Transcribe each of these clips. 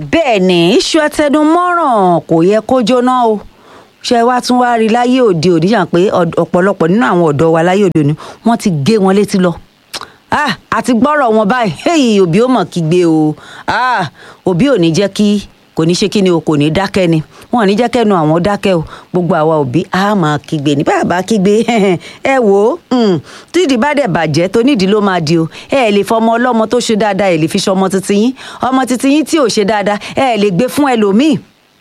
bẹ́ẹ̀ ni iṣu atẹnumọ́ràn kò yẹ kó jóná o ṣe wá tún wá rí láyé òde òní yàn pé ọ̀d- ọ̀pọ̀lọpọ̀ nínú àwọn ọ̀dọ́ wa láyé òde òní wọ́n ti gé wọn létí lọ ah àti gbọ́rọ̀ wọn báyìí hey, òbí ó mọ̀ kígbe o ah òbí ò ní jẹ́ kí kò ní ṣe kí ni o kò ní dákẹ́ ni wọn ò ní jẹ́ kẹ́nu àwọn dákẹ́ o gbogbo àwa òbí á máa kígbe ní bàbá kígbe ẹ wò ó mm, tídìí bá dẹ̀ bàjẹ́ tó nídìí ló máa di o ẹ lè fọmọ ọlọ́mọ tó ṣe dáadáa ẹ lè fi ṣọmọ titi yín ọmọ titi yín tí ò ṣe dáadáa ẹ lè gbé fún ẹlòmíì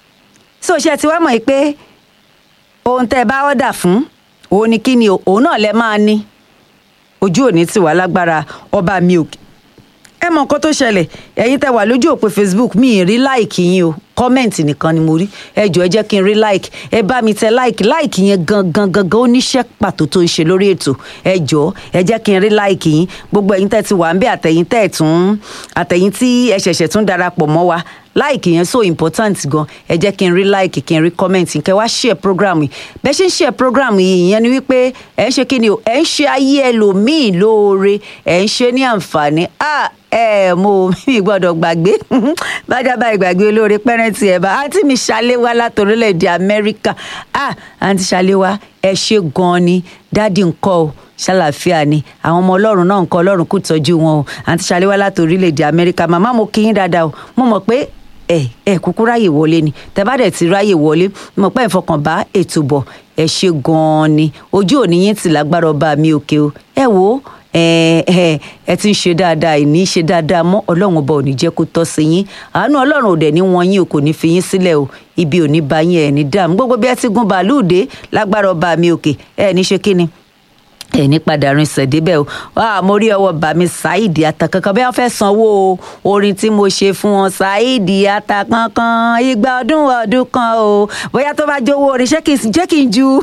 so ṣe ti wá mọ̀ yìí pé ohun tẹ́ ẹ bá ọ̀dà fún òun ni kí ni o òun náà lẹ máa ní ojú òní ti wà lágbára ọba mi òkè ẹ mọ nǹkan tó ṣẹlẹ̀ ẹ̀yin tẹ́ wà lójú òpó facebook mi ì rí láìkì yín o kọ́mẹ̀ǹtì nìkan ni mo rí ẹ jọ̀ọ́ ẹ jẹ́ kí n rí láìkì ẹ bá mi tẹ láìkì láìkì yẹn gangan gangan ó níṣẹ́ pàtó tó ń ṣe lórí ètò ẹ jọ̀ọ́ ẹ jẹ́ kí n rí láìkì yín gbogbo ẹ̀yin tẹ́ ti wà ń bẹ àtẹ̀yin tẹ́ ẹ̀ tún àtẹ̀yin tí ẹ ṣẹ̀ṣẹ̀ tún darapọ̀ mọ́ wa láìkì yẹn so important gan ẹ jẹ́ kí n rí láìkì kí n rí kọ́mẹ̀ntì kẹ́ wá share program yìí bẹ́ẹ̀ ṣe ń share program yìí ìyẹn ni wípé ẹ̀ ń ṣe kí ni o ẹ̀ ń ṣe ayé ẹlòmíì lóore ẹ̀ ń ṣe ní àǹfààní ah ẹ mo mi gbọ́dọ̀ gbàgbé bájábá ìgbàgbé olóore pẹrẹntì ẹ bá àǹtí mi ṣàléwá láti orílẹ̀-èdè amẹ́ríkà ah àǹtí ṣàléwá ẹ ṣe gan-an ni dádì ńkọ́ o ṣàlàfíà ni àwọn ọmọ ọlọ́run náà ńkọ́ ọlọ́run kò tọ́jú wọn o àǹtí ṣàléwá láti orílẹ̀-èdè amẹ́ríkà màmá mo kí yín dáadáa o mo mọ̀ pé ẹ ẹ kúkú ráyè wọlé ni tẹ bá dẹ̀ ti ráyè wọlé mo pẹ́ ìfọkànbá ètò bọ̀ ẹ ṣe gan-an ni ojú òní yín ti lágbára ọba mi òkè o ẹ wo ẹ ẹ ẹ ti ń ṣe dáadáa ìní ṣe dáadáa mọ́ ọlọ́run ọba ò ní jẹ́ kó tọ́ sí yín àánú ọlọ́run ò dẹ̀ ní wọn yín o kò ní fi yín sílẹ̀ o ibi ò ní bá yín ẹ̀ ní dààmú gbogbo bí ẹ ti gun bàálù dé lágbára ọba mi òkè ẹ ní ṣe kí ni ẹni padà rinṣẹ̀ débẹ̀ o wá mo rí ọwọ́ bàmí ṣáìdì àtàkankan bí wọ́n fẹ́ sanwó orin tí mo ṣe fún wọn ṣáìdì àtàkankan igba ọdún ọdún kan o bóyá tó bá jówó orin ṣé kì í jẹ́ kí n ju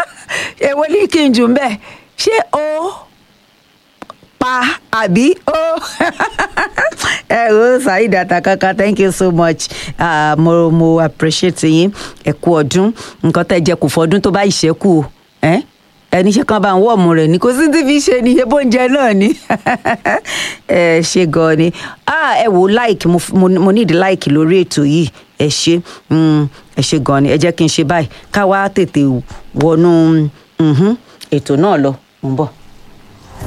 èwo ní kí n jù ń bẹ̀ ṣé o pa àbí ó ẹ o ṣáìdì àtàkankan thank you so much uh, mo mo appreciate yín ẹ kú ọdún nǹkan tẹ́ jẹ kù fọdún tó bá ìṣẹ́kù o. Eh? ẹni ṣe kan bá ń wọ́ọ̀mù rẹ̀ ni kò sí tí fi ṣe ni ebó oúnjẹ náà ni ẹ ṣe gan ni ah ẹ wò like mo mo mo need like lórí ètò yìí ẹ ṣe mm, ẹ ṣe gan ni ẹ jẹ́ kí n ṣe báyìí ká wá tètè wọnú mhm, ètò náà lọ mo ń bọ̀.